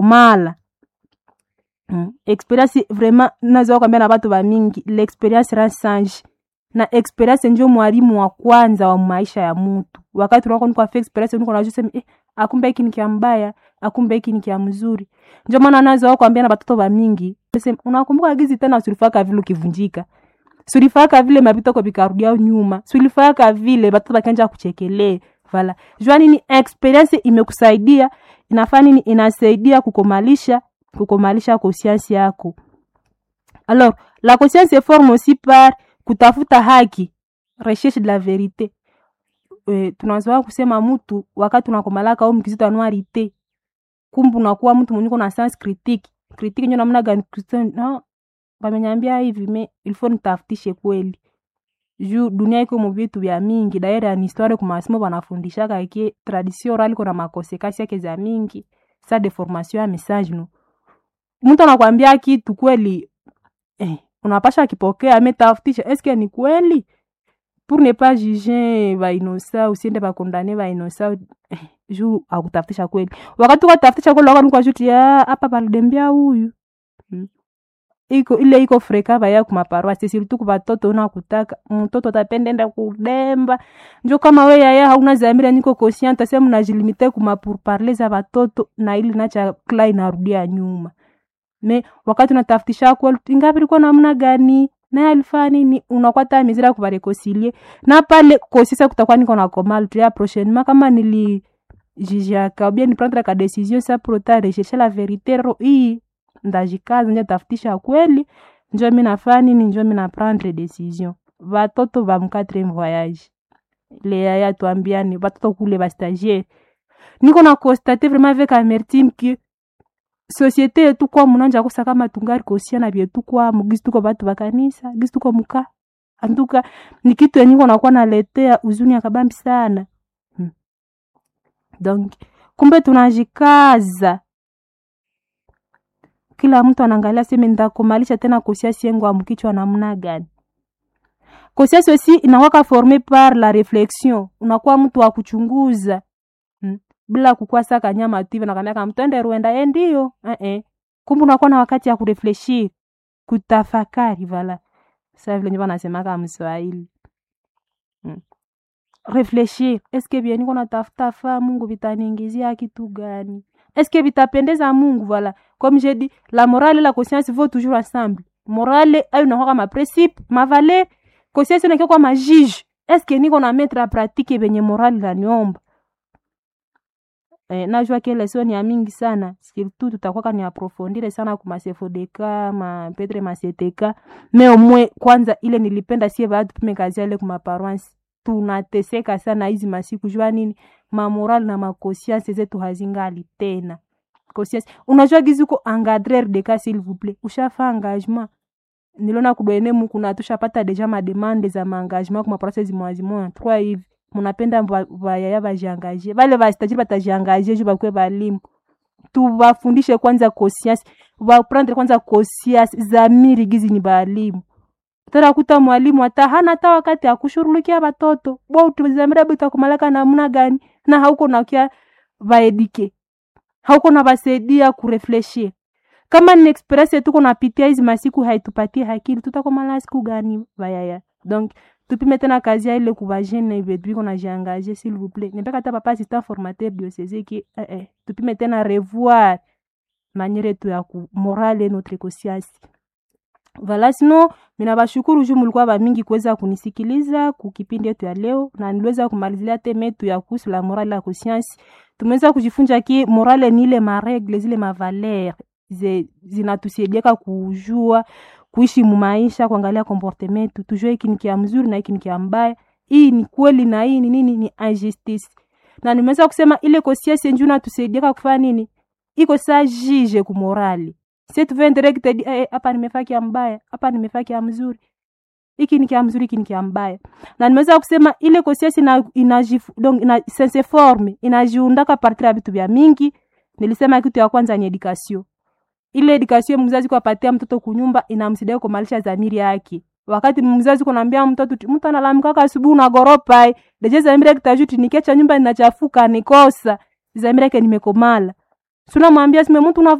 mala mm. experience vraiment naweza kwambia na watu wa mingi l'experience ransange na experience njo mwalimu wa kwanza wa maisha ya mtu wakati unakuwa niko afia experience niko najua sema eh, akumbe hiki ni kia mbaya akumbe hiki ni kia mzuri njo maana naweza kwambia na watoto wa mingi sema unakumbuka gizi tena usilifaka vile ukivunjika sulifaka vile mapitoko vikarudia nyuma sulifaka vile batoto bakanja kuchekelee vala jua nini experience imekusaidia inafaa nini inasaidia kukomalisha kukomalisha conscience yako alors la conscience se forme aussi par kutafuta haki recherche de la verite e, tunazoa kusema mtu wakati unakomalaka au mkizito anuarite kumbu unakuwa mtu mwenye na sens critique critique nyo namna gani no bamenyambia hivi me ilfo nitafutishe kweli juu dunia iko mu vitu vya mingi daire ya histoire ku masomo banafundishaka ke tradition orale iko na makosekasi yake za mingi sa deformation ya message no mtu anakwambia kitu kweli eh, unapasha kipokea ametafutisha eske ni kweli pour ne pas juger bainosa usiende bakondane bainosa eh, juu akutafutisha kweli wakati ukatafutisha kweli wakati ukashuti hapa balidembia huyu hmm iko ile iko freka baya kumaparoasi sirtu kubatoto unakutaka mtoto atapendenda kudemba njo kama we yaya hauna zamira niko conscient sema unajilimite kumapourparler za batoto na ili nacha kla inarudia nyuma me wakati unatafutisha kweli ingapi liko namna gani naye alifanya nini unakwata mizira kubarekoncilie na pale kosisa kutakuwa niko na komal tu ya prochainement kama nili jijiaka ou bien ni prendre ka décision sa prota rechercher la vérité ro hii ndajikaza nje tafutisha kweli njo mi nafaa nini njo mi naprendre decision vatoto va mquatrième voyage le yaya tuambiani vatoto kule bastagiaire niko na constate vraiment avec amertime que société yetu kwa munanja kosa kama tungari kosia na vyetu kwamo gisi tuko batu bakanisa gisi tuko muka antuka ni kitu yenye niko nakuwa naletea uzuni akabambi sana hmm. donc kumbe tunajikaza kila mtu anaangalia seme ndakomalisha tena kosiasi yengu amkichwa namna gani kosiasi osi inawaka forme par la reflexion unakuwa mtu wa kuchunguza hmm. bila kukuwa saka nyama tu hivi nakwambia mtende ruenda ye ndio eh -eh. kumbe unakuwa na wakati ya kurefleshir kutafakari vala sa vile njo nasemaka mswahili hmm. refleshir eske vye niko natafuta faa mungu vitaniingizia kitu gani eske vitapendeza mungu voilà comme j'ai dit la morale et la conscience vont toujours ensemble morale ayo nakwaka maprincipe mavaleur conscience nakia kwa majige eske niko na mettre a pratique venye morale naniomba eh, najua ke leson ya mingi sana surtout tutakwaka ni aprofondire sana kumasefodeka mapetre maseteka me omwe kwanza ile nilipenda sie baatu tume kazi ale kumaparoansi tunateseka sana hizi masiku jua nini mamoral na makosianse zetu hazingali tena conscience unajua gizi uko engadrer de cas s'il vous plaît ushafa engagement niliona kudwene muku na tushapata deja mademande za maengagement kuma process zimwa zimwa trois hivi munapenda vayaya vajiangaje vale vastajiri vatajiangaje juu vakwe valimu tuvafundishe kwanza conscience vaprendre kwanza conscience zamiri gizi ni valimu tarakuta mwalimu hata hana hata wakati akushughulikia watoto bo utuzamira bita kumalaka namna gani na hauko nakia vaedike hauko na basaidia kurefleshir kama ni experience tuko napitia hizi masiku haitupatie hakili tutakomala siku gani vayaya donc tupime tena kazi ya ile kuvajene vetu iko na jiangaje s'il vous plaît nipeka hata papa assistant formateur diocese ki eh, eh, tupime tena revoir maniere yetu ya ku morale notre conscience Vala sino mina bashukuru juu mulikuwa bamingi kuweza kunisikiliza kukipindi yetu ya leo, na niliweza kumalizia teme yetu ya kuhusu la morale la conscience. Tumeweza kujifunza ki morale ni ile maregle zile mavaler zinatusaidiaka kujua kuishi mumaisha, kuangalia comportement yetu, tujue hiki ni kia mzuri na hiki ni kia mbaya, hii ni kweli na hii ni nini, ni injustice. Na nimeweza kusema ile conscience njoo inatusaidiaka kufanya nini, iko saa jije kumorali si tuve directed eh, hapa nimefaa kia mbaya hapa nimefaa kia mzuri hiki ni kia mzuri hiki ni kia mbaya na nimeweza kusema ile conscience ina, ina, donc ina sense forme inajiundaka partir ya vitu vya mingi nilisema kitu ya kwanza ni education ile education mzazi kwa patia mtoto kunyumba inamsaidia kumalisha dhamiri yake wakati mzazi kunaambia mtoto mtu analamkaka asubuhi unagoropa deje dhamiri yake tajuti nikiacha nyumba inachafuka nikosa dhamiri yake nimekomala sunamwambia sime mtu